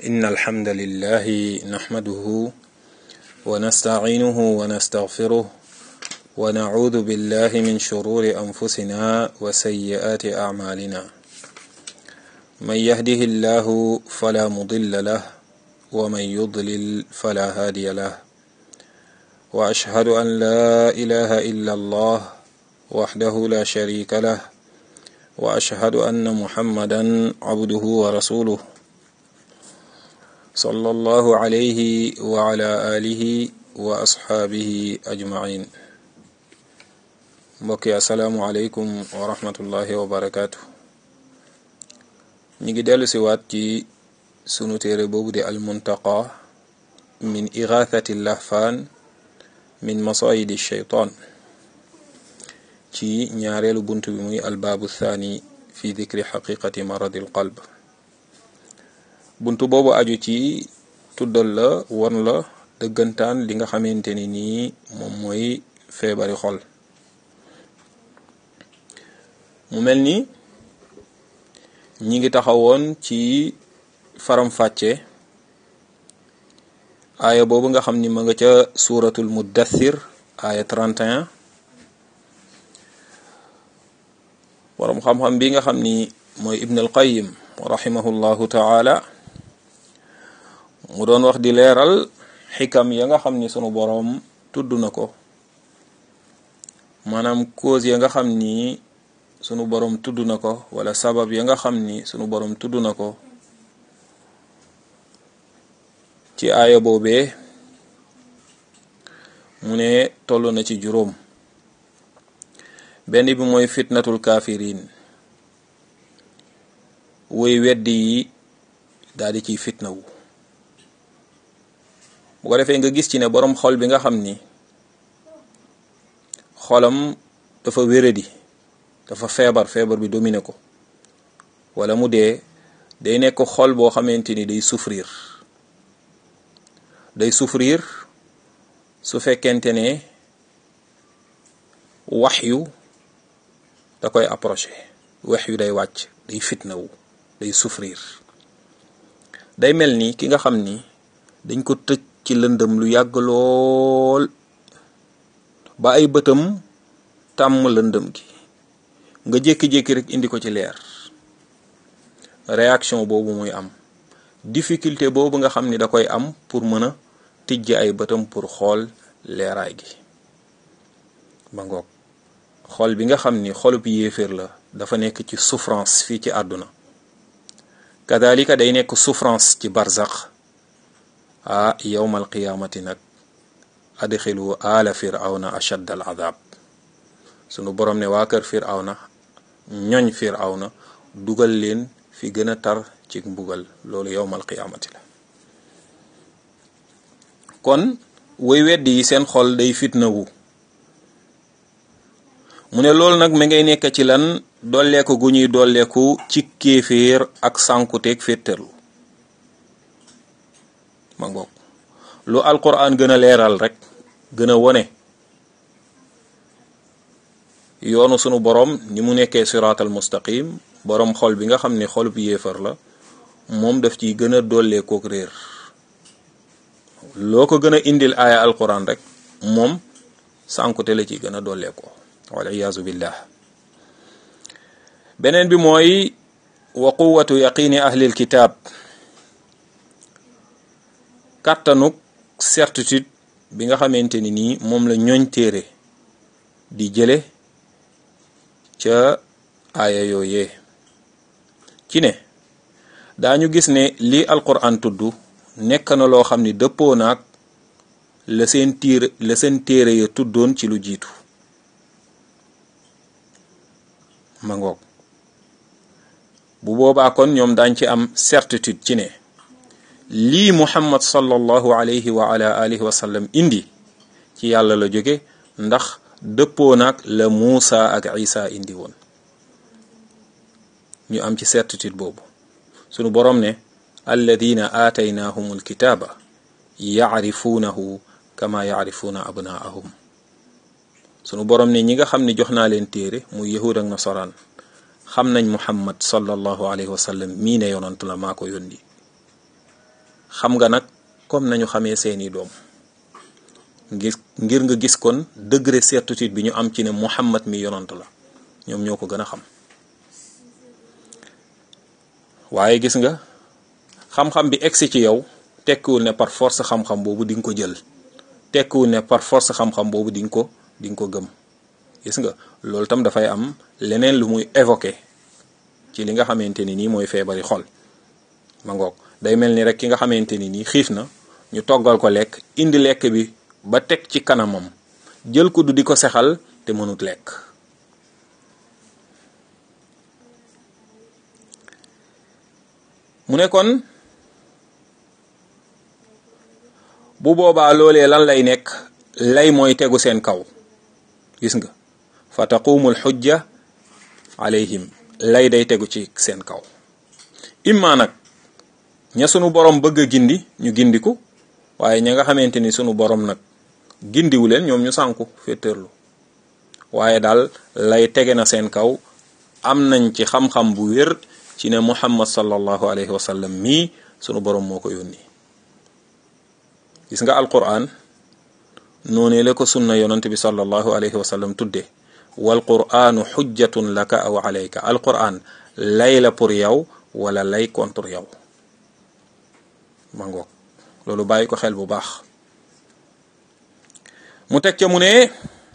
إن الحمد لله نحمده ونستعينه ونستغفره ونعوذ بالله من شرور أنفسنا وسيئات أعمالنا من يهده الله فلا مضل له ومن يضلل فلا هادي له وأشهد أن لا إله إلا الله وحده لا شريك له وأشهد أن محمدا عبده ورسوله صلى الله عليه وعلى آله وأصحابه أجمعين mbokk yi asalaamualeykum wa rahmatullahi wa barakaatu ñi ngi dellu si waat ci sunu téere boobu di almuntaqa min igathati lahfaan min masayidi sheytaan ci ñaareelu bunt bi muy albaabu thani fi dikri xaqiqati maradi l qalb bunt boobu aju ci tuddal la won la dëggantaan li nga xamante ni nii moom mooy feebari xol mu mel ni ñi ngi taxawoon ci faram-fàcce aaya boobu nga xam ni ma nga ca suuratul muddathir aaya 31 waram xam-xam bi nga xam ni mooy ibn al qayyim rahimahullahu taala mu doon wax di leeral xikam ya nga xam ni sunu boroom tudd na ko maanaam cause ya nga xam ni sunu boroom tudd na ko wala sabab ya nga xam ni sunu boroom tudd na ko ci aaya boobee mu ne toll na ci juróom benn bi mooy fitnatul kafirin woy weddi yi daal di ciy fitnawu bu ko defee nga gis ci ne boroom xol bi nga xam ni xolam dafa wéradi dafa feebar feebar bi domine ko wala mu dee day nekk xol boo xamante ni day souffrir day souffrir su fekkente ne wax yu da koy approché wax yu day wàcc day fitnawu day souffrir day mel ni ki nga xam ni dañ ko tëj ci lëndëm lu yàgg lool ba ay bëtam tàmm lëndëm gi nga jékki-jékki rek indi ko ci leer réaction boobu muy am difficulté boobu nga xam ni da koy am pour mën a tijji ay bëtam pour xool leeraay gi ba ngoog xol bi nga xam ni xolub yéeféer la dafa nekk ci souffrance fii ci àdduna kadalika day nekk souffrance ci barzax ah yowmal qiyaamati nag adxilu ala firawna ashadd al adab sunu borom ne waa kër firawna ñoñ firawna dugal leen fi gën a tar ci mbugal loolu yowmal qiyaamati la kon woy weddi yi seen xol day fitnawu mu ne loolu nag mi ngay nekk ci lan dolleeku gu ñuy dolleeku ci kéeféer ak sànkuteeg féttarlu ma ngoog lu alquran gën a leeral rek gën a wone yoonu sunu borom ni mu nekkee siraatal mustaqim borom xol bi nga xam ne xolub yéefar la moom daf ciy gën a dolleekook réer loo ko gën a indil aaya alquran rek moom sànkute la ci gën a dolleekoo wal iyaazu billah beneen bi mooy wa quwatu yaqini ahlil kitaab kàttanuk certitude bi nga xamante ni nii moom la ñooñ téere di jële ca aaya yooyee ci ne daañu gis ne lii alquran tudd nekk na loo xam ni dëppoo naag la seen tiir la seen téere ya tuddoon ci lu jiitu ma ngoog bu boobaa kon ñoom daañ ci am certitude ci ne lii muhammad sallallahu alayhi wa ala alihi wa sallam indi ci yàlla la jóge ndax dëppoo naag la Muusa ak Isa indi woon ñu am ci certitude boobu sunu boroom ne alladina aataynahum alkitaaba yacrifuunahu kama yacrifuuna abnaahum sunu boroom ne ñi nga xam ne jox naa leen téere muy yahud ak nasaraan xam nañ muhammad sallallahu alayhi wa sallam mii ne yonant la maa ko yónni xam nga nag comme nañu xamee seeni doom ngir ngir nga gis kon degré certitude bi ñu am ci ne Muhammad mi yonant la ñoom ñoo ko gën a xam waaye gis nga xam-xam bi egsi ci yow tekkiwul ne par force xam-xam boobu di nga ko jël tekkiwul ne par force xam-xam boobu di nga ko di nga ko gëm gis nga loolu tam dafay am leneen lu muy évoqué ci li nga xamante ni nii mooy feebari xol ma ngoog day mel ni rek ki nga xamante ni nii xiif na ñu toggal ko lekk indi lekk bi ba teg ci kanamam jël ko du di ko sexal te mënut lekk mu ne kon bu boobaa loolee lan lay nekk lay mooy tegu seen kaw gis nga fa taqumul xujja alayhim lay day tegu ci seen kaw imma nag ña sunu borom bëgg a gindi ñu gindiku waaye ña nga xamante ni sunu borom nag gindiwu leen ñoom ñu sànku féeteerlu waaye daal lay tege na seen kaw am nañ ci xam-xam bu wér ci ne muhammad sallallahu alayhi wa sallam mii sunu borom moo ko yónni gis nga alquran noonee la ko sunna yonante bi sallallahu alayhi wa sallam tudde wal quranu xujjatun laka aw alayka alquran lay la pour yow wala lay contre yow ma ngoog loolu bàyyi ko xel bu baax mu teg ca mu ne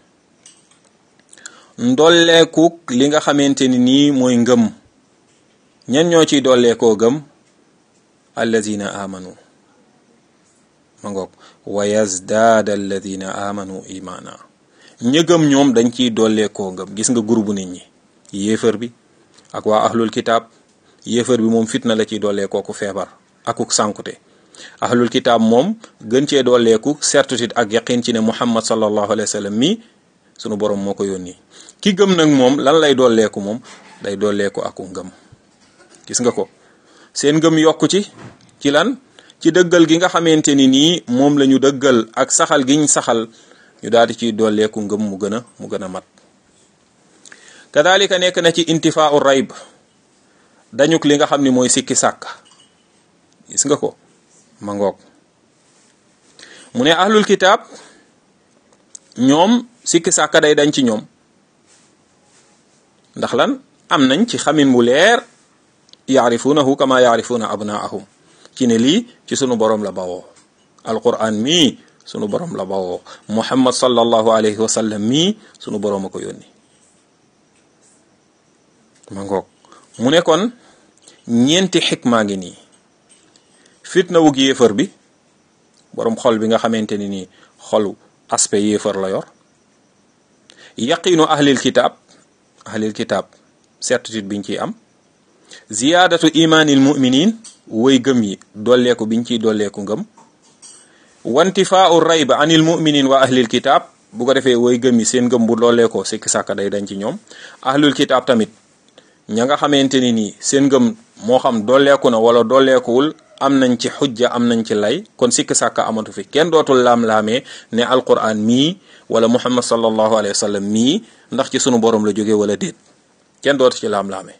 ndolleekuk li nga xamante ni nii mooy ngëm ñan ñoo ciy dolleekoo gëm allazina amanu ma ngoog wa yazdaada alladina amanu imaana ña gëm ñoom dañ ciy dolleekoo ngëm gis nga groupe nit ñi yéefar bi ak waa ahlul kitaab yéefar bi moom fitna la ciy dolleekoo ku feebar akuk sànkute ahlul kitaab moom gën cee dolleeku certitude ak yaqin ci ne muhammad sallallahu alayhi wa sallam mi sunu borom moo ko yónni ki gëm nag moom lan lay dolleeku moom day dolleeku aku ngëm gis nga ko seen ngëm yokku ci ci lan ci dëggal gi nga xamante ni nii moom la ñu dëggal ak saxal giñ saxal ñu daal di ciy dolleeku ngëm mu gën a mu gën a mat kadalika nekk na ci intifaau rayb dañuk li nga xam ni mooy sikki sàkk gis nga ko ma ngoog mu ne ahlul kitaab ñoom sikki sàkka day dañ ci ñoom ndax lan am nañ ci xamin bu leer yaarifunahu kama yaarifuuna abnaahum ci ne lii ci sunu borom la bawoo alquran mii sunu borom la bawoo muhammad sallallahu alayhi wa sallam mii sunu borom a ko yónni ma ngoog mu ne kon ñeenti xikmaa ngi nii fitna wug yéefar bi borom xol bi nga xamante ni nii xolu aspect yéefar la yor yaqiinu ahlil kitaab ahlil kitaab certitude biñ ciy am ziyaadatu imaanil muminin woy gëm yi dolleeku biñ ciy dolleeku ngëm wantifaau rayba anil muminin wa ahlil kitaab bu ko defee woy gëm yi seen ngëm bu dolleekoo sikki sàkka day dañ ci ñoom ahlul kitaab tamit ña nga xamante ni nii seen ngëm moo xam dolleeku na wala dolleekuwul am nañ ci xujja am nañ ci lay kon sikki sàkka amatu fi kenn dootul laam-laamee ne alquran mii wala muhammad sallallahu alayhi wa sallam mii ndax ci sunu borom la jóge wala déet kenn dootu ci laam-laamee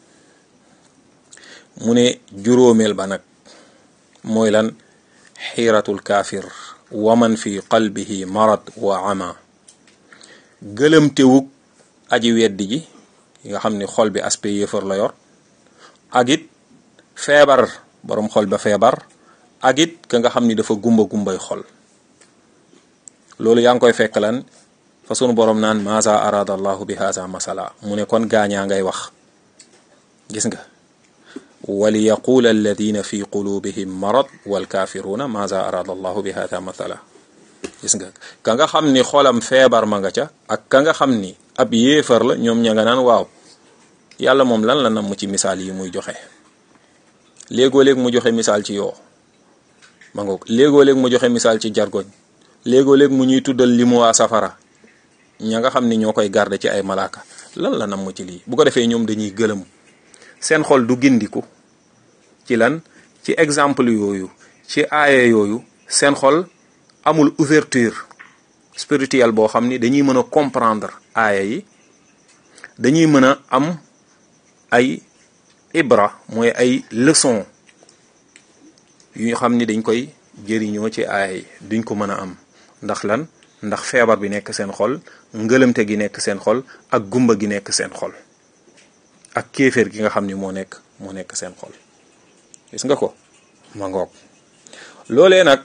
mu ne juróomeel ba nag mooy lan xiiratul kaafir wa man fi qalbihi marad wa ama gëlëmtewug aji weddi ji nga xam ni xol bi aspect yéefar la yor ak it feebar boroom xol ba feebar ak it ka nga xam ni dafa gumba gumbay xol loolu yaa ngi koy fekk lan fa sunu borom naan maza arada allahu bi haza masala mu ne kon gaañaa ngay wax gis nga wali yaqula alladina fi qulubihim marad walkafiruna maza arada allahu bi haza masala gis nga ka nga xam ni xolam feebar ma nga ca ak ka nga xam ni ab yéefar la ñoom ña nga naan waaw yàlla moom lan la nam ci misaal yi muy joxe léegoo léeg mu joxe misaal ci yoo ma ngoog léegoo léeg mu joxe misaal ci jargoñ léegoo léeg mu ñuy tuddal li mu waa safara ña nga xam ni ñoo koy garde ci ay malaaka lan la nam ci lii bu ko defee ñoom dañuy gëlëm seen xol du gindiku ci lan ci exemple yooyu ci aaya yooyu seen xol amul ouverture spirituelle boo xam ni dañuy mën a comprendre aaya yi dañuy mën a am ay ibra mooy ay leçon yu xam ni dañ koy jëriñoo ci aay duñ ko mën a am ndax lan ndax feebar bi nekk seen xol ngëlëmte gi nekk seen xol ak gumba gi nekk seen xol ak kéeféer gi nga xam ni moo nekk moo nekk seen xol gis nga ko ma ngoog loolee nag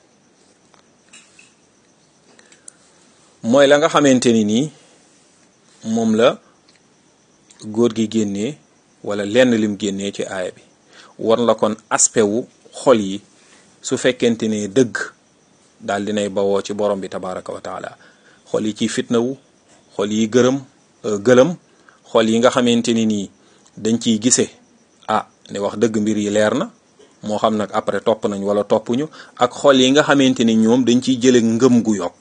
mooy la nga xamante ni nii moom la góor gi génnee wala lenn lim génnee ci aaya bi war la kon aspect wu xol yi su fekkente ne dëgg daal dinay bawoo ci borom bi tabaraka wa taala xol yi ciy fitnawu xol yi gërëm gëlëm xol yi nga xamante ni nii dañ ciy gise ah ne wax dëgg mbir yi leer na moo xam nag après topp nañ wala toppuñu ak xol yi nga xamante ni ñoom dañ ciy jële ngëm gu yokk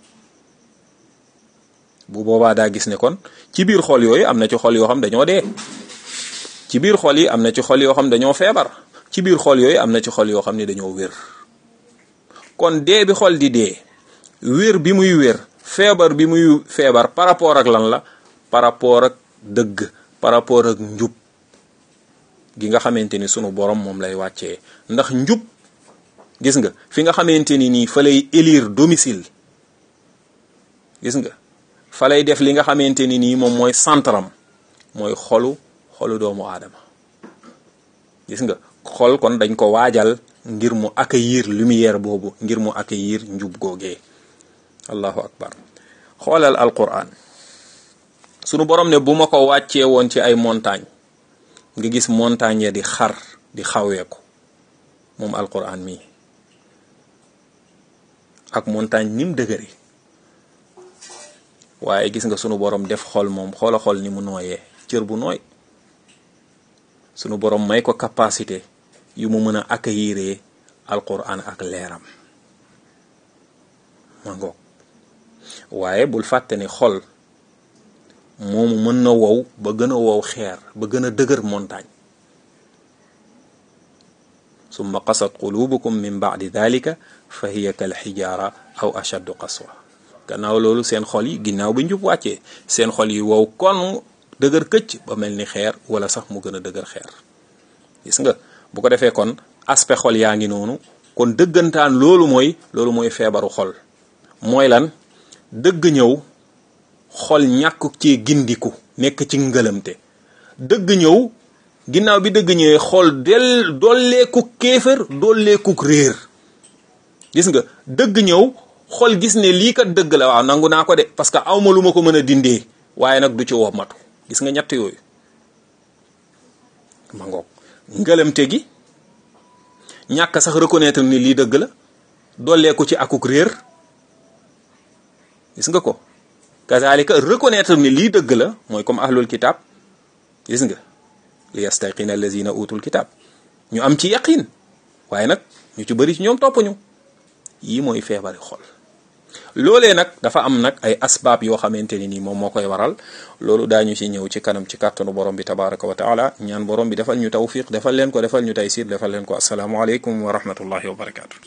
bu boobaa daa gis ne kon ci biir xol yooyu am na ci xol yoo xam dañoo dee ci biir xol yi am na ci xol yoo xam dañoo feebar ci biir xol yooyu am na ci xol yoo xam ne dañoo wér kon dee bi xol di dee wér bi muy wér feebar bi muy feebar par rapport ak lan la par rapport ak dëgg par rapport ak njub gi nga xamante ni sunu borom moom lay wàccee ndax njub gis nga fi nga xamante ni nii fa lay élire domicile gis nga fa lay def li nga xamante ni nii moom mooy centram mooy xolu xolu doomu aadama gis nga xol kon dañ ko waajal ngir mu accueillir lumière boobu ngir mu accueillir njub googee allahu akbar xoolal alquran sunu borom ne bu ma ko wàccee woon ci ay montagne nga gis montagne ya di xar di xaweeku moom alquran mii ak montagne nim dëgëri waaye gis nga sunu borom def xol moom xoola xol ni mu nooyee cër bu nooy sunu borom may ko capacité yu mu mën a accueillir alquran ak leeram ma ngoog waaye bul fàtte ni xol moomu mën na wow ba gën a wow xeer ba gën a dëgër montagne summa qasat qulubukum min ba'di dhalika fa hiya kal xijaara aw ashaddu qaswa gannaaw loolu seen xol yi ginnaaw bi njub wàccee seen xol yi wow kon dëgër këcc ba mel ni xeer wala sax mu gën a dëgër xeer gis nga bu ko defee kon aspect xol yaa ngi noonu kon dëggantaan loolu mooy loolu mooy feebaru xol mooy lan dëgg ñëw xol ñàkk ci gindiku nekk ci ngëlamte dëgg ñëw ginnaaw bi dëgg ñëwee xol del dolleeku kéefër dolleeku réer gis nga dëgg ñëw xol gis ne lii kat dëgg la waaw nangu naa ko de parce que awma lu ma ko mën a dindee waaye nag du ci womatu gis nga ñett yooyu ma ngoog ngëlamte gi ñàkk sax reconnaître ni lii dëgg la dolleeku ci akuk réer gis nga ko kazalika reconnaître ni lii dëgg la mooy comme ahlul kitab gis nga li yastaqina allazina utul kitab ñu am ci yaqin waaye nag ñu ci bëri ci ñoom toppuñu yii mooy feebari xol loolee nag dafa am nag ay asbaab yoo xamante ni nii moom moo koy waral loolu daañu ci ñëw ci kanam ci kàttanu borom bi tabaraka wa taala ñaan borom bi defal ñu tawfiq defal leen ko defal ñu taysir defal leen ko asalaamualeykum wa rahmatullahi wa barakatu